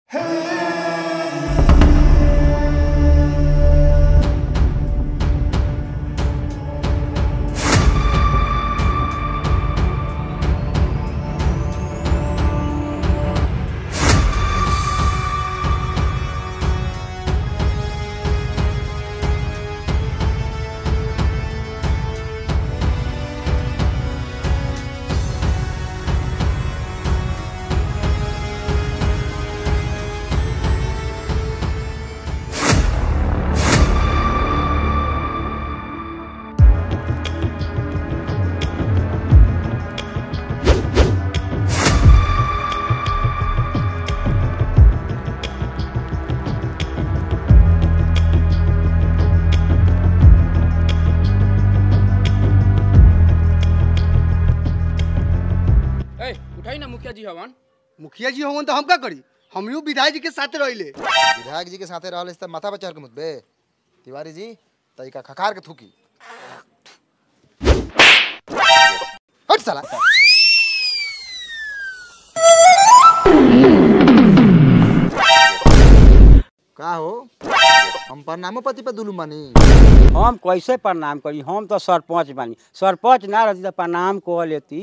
ए उठाई ना मुखिया जी हवन मुखिया जी होवन तो हम का करी हम यू विधायक जी के साथ रहिले विधायक जी के साथे रहल त माथा पर चढ़ के मुतबे तिवारी जी तरीका खखार के थूकी हट साला का हो हम प्रणामो पति पे दुलू मानी हम कैसे प्रणाम करी हम तो सरपंच बानी सरपंच ना रहती तो प्रणाम कह लेती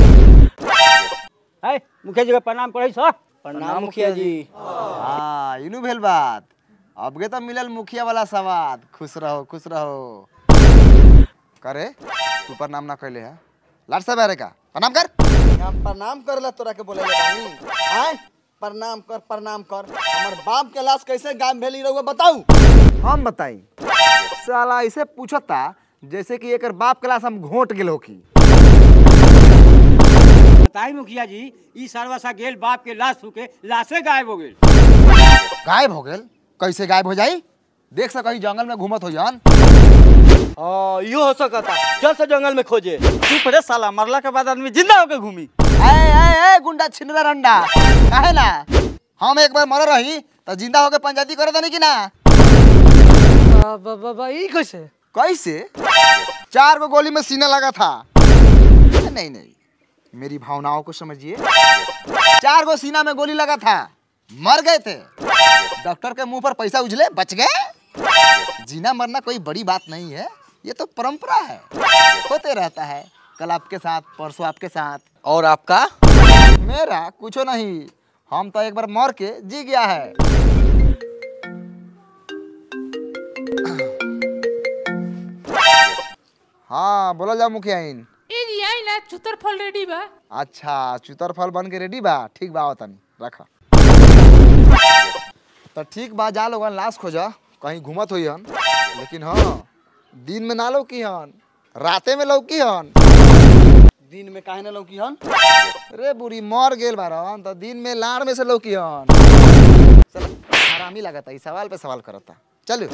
है मुखिया जी के प्रणाम करे सर प्रणाम मुखिया जी हाँ इनु भेल बात अबगे तो मिलल मुखिया वाला सवाद खुश रहो खुश रहो करे तू प्रणाम ना कैले है लाट साहब अरे का प्रणाम कर हम प्रणाम करला तोरा के बोले बानी आय प्रणाम कर प्रणाम कर हमर बाप के लाश कैसे गायब भेली रहुआ बताऊ हम बताई साला ऐसे पूछता जैसे कि एकर बाप क्लास हम घोट गेल हो की बताई मुखिया जी ई सर्वसा गेल बाप के लाश फूके लाशे गायब हो गेल गायब हो गेल कैसे गायब हो जाई देख सक कहीं जंगल में घूमत हो जान हाँ यो हो सकता चल से जंगल में खोजे चुप रे साला मरला के बाद आदमी जिंदा होके घूमी ए ए ए गुंडा छिनरा रंडा काहे ना हम एक बार मर रही तो जिंदा होके पंचायती करे दनी कि ना बाबा ई कैसे कैसे चार गो गोली में सीना लगा था नहीं नहीं मेरी भावनाओं को समझिए चार गो सीना में गोली लगा था मर गए थे डॉक्टर के मुंह पर पैसा उजले बच गए जीना मरना कोई बड़ी बात नहीं है ये तो परंपरा है होते रहता है कल आपके साथ परसों आपके साथ और आपका मेरा कुछो नहीं हम तो एक बार मर के जी गया है हाँ बोला जाओ मुखिया इन ए जी आई ना चुतर फल रेडी बा अच्छा चुतर फल बन के रेडी बा ठीक बा तनी रखा तो ठीक बा जा लोगन लाश खोजा कहीं घूमत हुई हन लेकिन हाँ दिन में ना लौकी हन राते में लौकी हन दिन में काहे ना लौकी हन रे बुरी मर गेल बारन तो दिन में लाड़ में से लौकी हन चल हरामी लगता ई सवाल पे सवाल करता चलो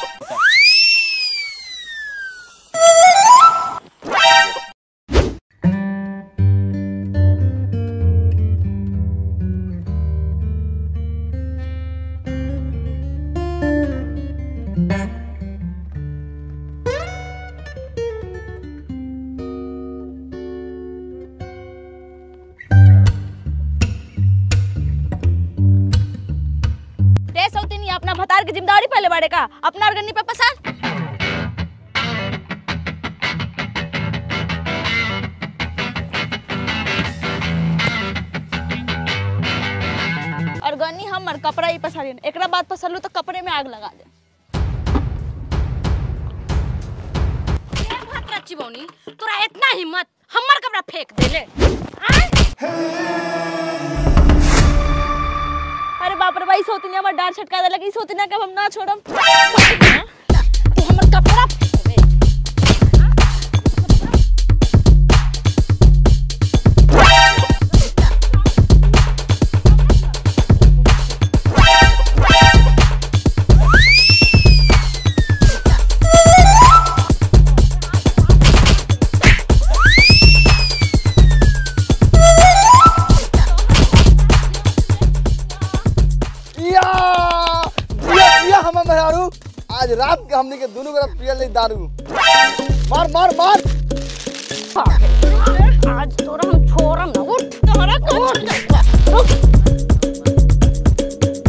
रे सौतीनी अपना भतार के जिम्मेदारी पहले बाड़े का अपना अर्गनी पे पसार अर्गनी हमर कपड़ा ही पसारी एकरा बाद पसरलू तो कपड़े में आग लगा दे चिबौनी तोरा इतना हिम्मत हमर कपड़ा फेंक देले आय अरे बाप रे भाई सोतिनी हमर डार छटका दे लगी सोतिना के अब हम ना छोड़म सोतिना, तू हमर कपड़ा फेंक देबे। या या या हम मेहरारू आज रात के हमनी के दोनों तरफ पियल ले दारू मार मार मार आज तोरा हम छोड़म ना उठ तोरा का उठ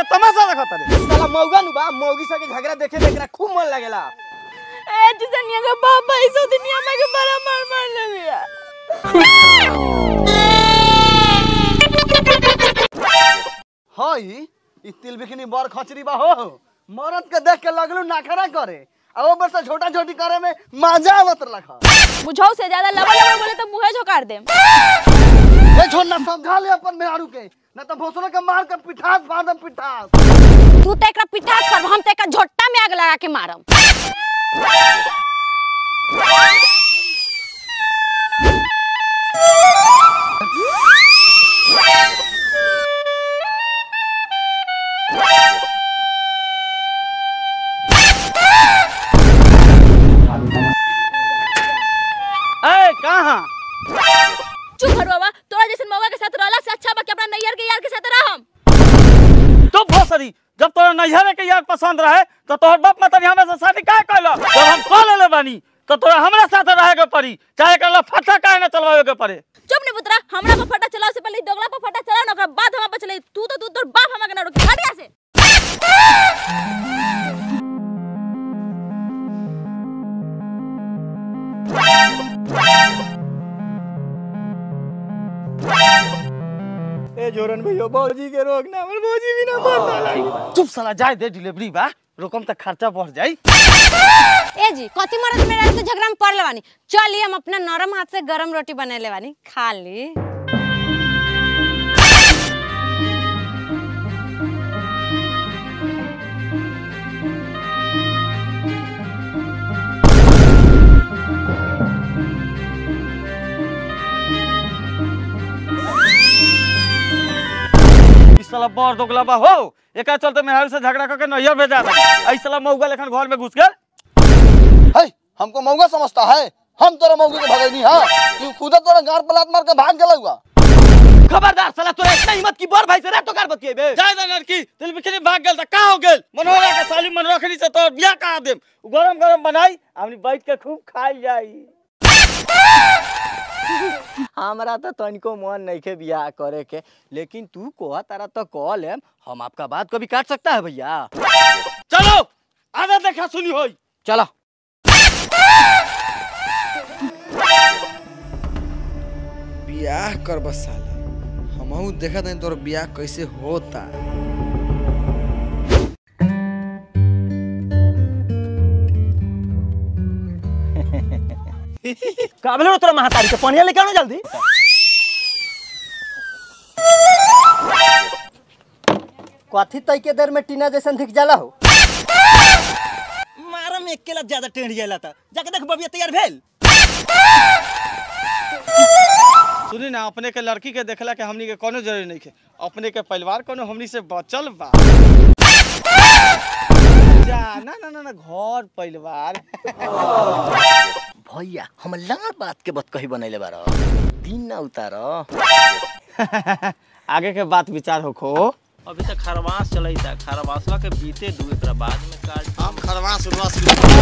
तमाशा देखत रे साला मौगा नु बा मौगी सके झगड़ा देखे में एकरा खूब मन लागेला ए जिसनिया का पापा इस दुनिया में के बड़ा मार मार ले बिया हई ई तिल बिखनी बर खचरी बा हो मरद के देख के लगलू नाखरा करे आ ओ बरसा छोटा छोटी करे में मजा आवत रखा बुझाऊ से ज्यादा लबड़ लबड़ बोले तो मुंहे झोकार देम ए छोड़ना समझा ले अपन मेहारू के न तो भोसड़ो के मार के पिठास मार दम पिठास तू तो एकरा पिठास कर हम तो एकरा झोट्टा में आग लगा के मारम ए कहां चुप कर बाबा तोरा जैसे मौका के साथ रहला से अच्छा बा कि अपना नैयर के यार के साथ रहम तो भोसरी जब तोरा नैहरे के यार पसंद रहे तो तोहर बाप माता ने हमें से शादी काहे कैला जब हम कह लेले बानी तो तोरा हमरा साथ रहे के पड़ी चाहे कर फटा काहे ना चलवावे के पड़े चुप नहीं पुत्रा हमरा पर फटा चलाओ से पहले दोगला पर फटा चलाओ ना ओकरा बाद हमरा पर चले तू तो तू तोर बाप हमरा के ना रोके हट यहाँ से ए जोरन भैया भौजी के रोक ना हमर भौजी भी ना मरना लागी चुप साला जाए दे डिलीवरी बा रोकम तक खर्चा बढ़ जाई ए जी कथी मरद मेरा तो झगड़ा में पड़ लेवानी चलिए हम अपना नरम हाथ से गरम रोटी बना लेवानी खा ली इस साला बड़ दोगला बा हो एकरा चलते मेहर से झगड़ा करके नैहर भेजा दे ऐ साला मौगा लेखन घर में घुस गए है हमको मौगा समझता है हम तोरा मौगी के भगैनी हां तू खुद तोरा गार पलात मार के भाग गेला हुआ खबरदार साला तोरा इतना हिम्मत की बड़ भाई से रे तो कर बतिएबे जाय दे लड़की दिल बिखरी भाग गेल त का हो गेल मनोहरा के साली मन रखनी से तोर बियाह करा देम गरम गरम बनाई हमनी बैठ के खूब खाई जाई हमरा तो तनिको मन नहीं के बियाह करे के लेकिन तू कोहा तारा तो कह लेम हम आपका बात कभी काट सकता है भैया चलो आधा देखा सुनी होई चलो बियाह कर बस साले हमहू देखत नहीं तोर बियाह कैसे होता काबले तोरा महातारी के पनिया लेके आनो जल्दी कथी तई के देर में टीना जैसन दिख जाला हो मारा में अकेला ज्यादा टेढ़ जाला था जाके देख बबिया तैयार भेल सुनी ना अपने के लड़की के देखला के हमनी के कोनो जरूरी नहीं के अपने के परिवार कोनो हमनी से बचल बा जा ना ना ना ना घर परिवार भैया हम लाड़ बात के बत कही बनैले बार दिन ना उतार आगे के बात विचार होखो अभी तक खरवास चलता खरवासवा के बीते दू एकरा बाद में काट हम खरवास उरवास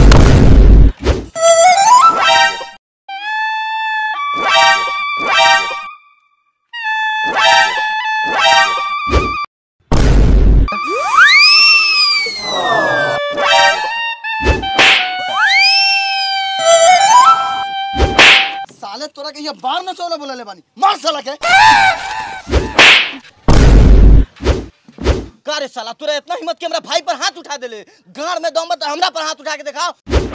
साले तोरा के ये बार न चौले बोले ले बानी मार साला के का रे साला तोरा इतना हिम्मत के हमरा भाई पर हाथ उठा देले गाड़ में दम बा त हमरा पर हाथ उठा के दिखाओ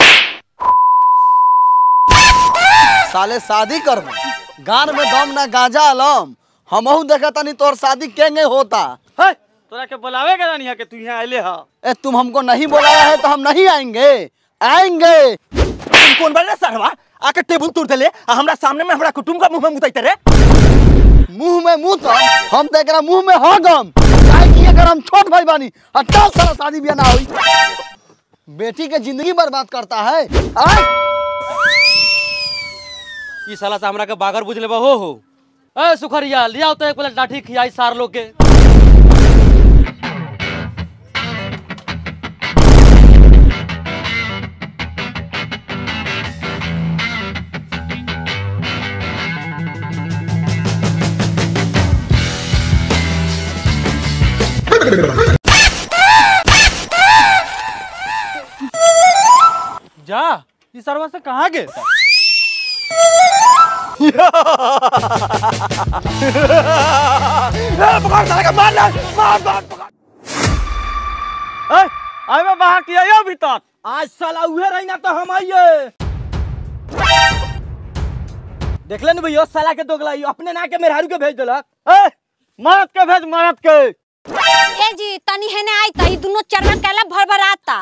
साले शादी कर गान में दम ना गांजा अलम हमहू देखा तनी तोर शादी केंगे होता है तोरा के बुलावे के रानी के तू यहाँ आइले हा ए तुम हमको नहीं बुलाया है तो हम नहीं आएंगे आएंगे तुम कौन बन सरवा आके टेबल तोड़ देले आ हमरा सामने में हमरा कुटुंब का मुंह में मुतैते रे मुंह में मुंह तो हम तो एकरा मुंह में हो गम काहे कि अगर हम छोट भाई बानी हटा साला शादी बियाह ना होई बेटी के जिंदगी बर्बाद करता है आय ई साला से हमरा के बागर बुझ लेबा हो हो ए सुखरिया लिया तो एक प्लेट लाठी खियाई सार लोग के इस सरवा से कहाँ गए ए, आइ में बाहर किया यो भीतर आज साला उहे रही ना तो हम आइए देख ले भैया साला के दोगला ई अपने ना के मेहरारू के भेज देलक ए, मरद के भेज मरद के ए जी तनी हेने आई त ई दुनो चरवा कैला भर भर आता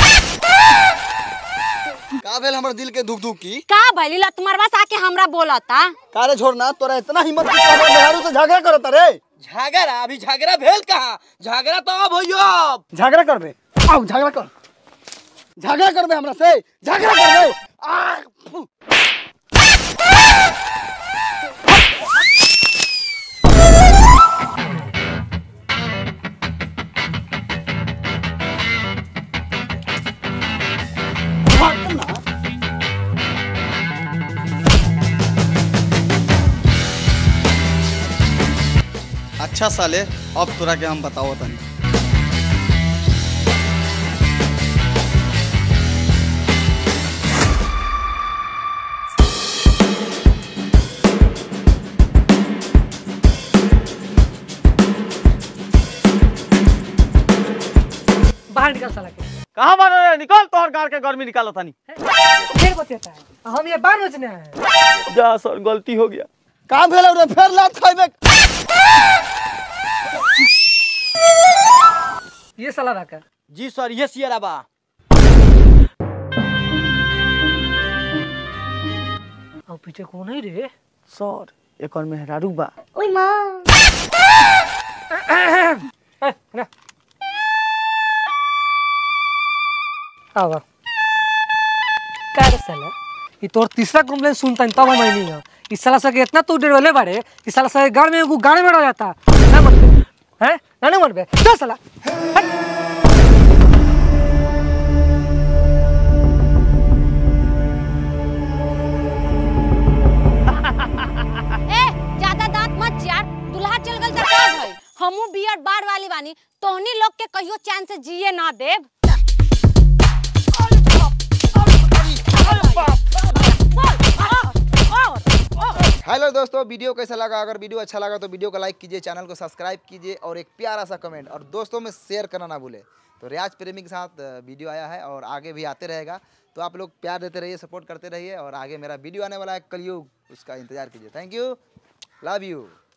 का भेल हमर दिल के दुख दुख की का भइली ला तुम्हारे पास आके हमरा बोलता कारे छोड़ना तोरा इतना हिम्मत की तोरा मेहरारू से झगड़ा करत रे झगड़ा अभी झगड़ा भेल कहाँ झगड़ा तो अब होइयो अब झगड़ा करबे आओ झगड़ा कर झगड़ा करबे हमरा से झगड़ा करबे आ फु। अच्छा साले अब तोरा के हम बताओ तनी बाहर निकल साला के कहाँ बन रहे निकल तोहर गाड़ के गर्मी निकालो तनी फिर बतियाता है हम ये बार बजने हैं जा सर गलती हो गया का भेल रे फेर लात खइबे ये साला रखा जी सर ये सियरा बा और पीछे कौन है रे सर एक और मेहरारू बा ए, ना आवा का रे साला ये तोर तीसरा कंप्लेंट सुनता तब हम नहीं है इस साला से इतना तू डरवले बारे इस साला से गाड़ में एगो गाड़ी में रह जाता ना मत हैं ना नहीं मरबे चल साला ए ज्यादा दांत मत यार दुल्हा चल गल त का भई हमू बियर बार वाली बानी तोहनी लोग के कहियो चैन से जिए ना देब हेलो दोस्तों वीडियो कैसा लगा अगर वीडियो अच्छा लगा तो वीडियो को लाइक कीजिए चैनल को सब्सक्राइब कीजिए और एक प्यारा सा कमेंट और दोस्तों में शेयर करना ना भूले तो रियाज प्रेमी के साथ अ, वीडियो आया है और आगे भी आते रहेगा तो आप लोग प्यार देते रहिए सपोर्ट करते रहिए और आगे मेरा वीडियो आने वाला है कलयुग उसका इंतजार कीजिए थैंक यू लव यू